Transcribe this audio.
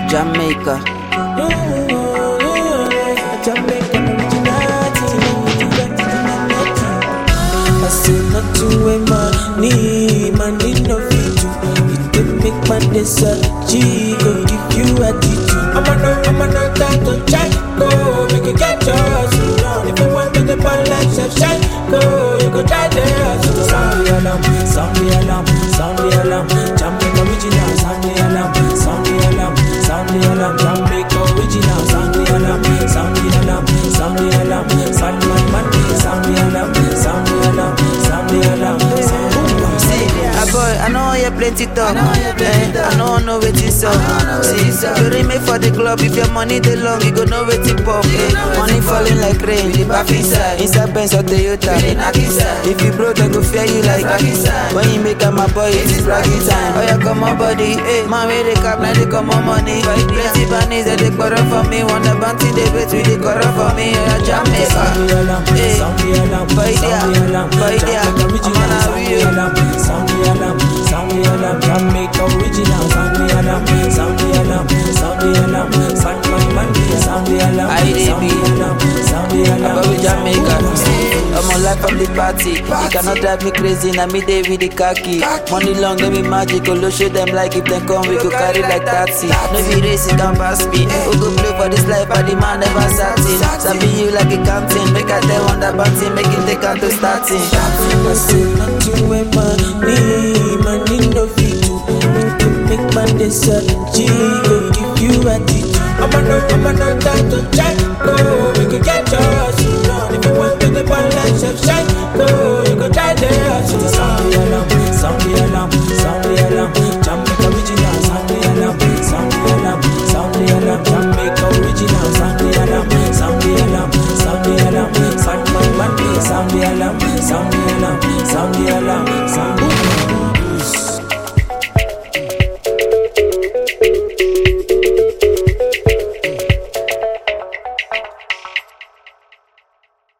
Jamaica. Jamaican originality. I say nothing with money, money no fit to. It dey make my day G go give you attitude. I'm a no, I'm a no time to check. Go, make you get yours. If you want to the ball like chef shine, go, you go try this. Sound the alarm, sound the alarm, sound the alarm. Jamaica original, sound the alarm, sound the alarm, sound the alarm. Jamaica original, sound the alarm, sound the alarm, sound the alarm. Sound man, man, sound the alarm, sound the alarm, sound the alarm, sound the alarm. Ah boy, I know you plenty talk. Eh, I know know wetin sup. See, you remain for the club if your money dey long, you go know wetin pop. Eh, money falling like rain, the back inside, inside Benz or Toyota. If you broke, they go fear you like When you make am my boy, it is bragging time. Oh yeah, come on body, eh, man we dey cap, now they come on money. Plenty bunnies that they quarrel for me, want the bounty they wait, we dey quarrel for me. Oh yeah, Jamaica. Sound the alarm, Eh, sound the alarm, boy, sound there, the alarm. boy, there. Jamaica original, I'm on a sound the real. alarm, sound the alarm, sound the alarm. Jamaica original, sound the alarm, sound the alarm, sound the alarm. Sound man, man, sound the alarm, I dey sound be. the alarm, sound the alarm. Above Jamaica. I'm on life from the party. You cannot drive me crazy. Now me day with the khaki. Money long, no be magic. Go show them like if they come, we go carry like taxi. No be race, you can pass me. Who go play for this life, but the man never satin. Sabi you like a canteen. Make I tell on that bounty, make it take out to starting. I say nothing with money, money no fit to. It can make my day G go give you attitude. I'm a no, I'm a no time to check. Go, we can get yours. If you want to the ball like chef shine, go, you go try this. Sound the alarm, sound the alarm, sound the alarm. Jamaica original, sound the alarm, sound the alarm, sound the alarm. Jamaica original, sound the alarm, sound the alarm, sound the alarm. Sound man, man, sound the alarm, sound the alarm, sound the alarm.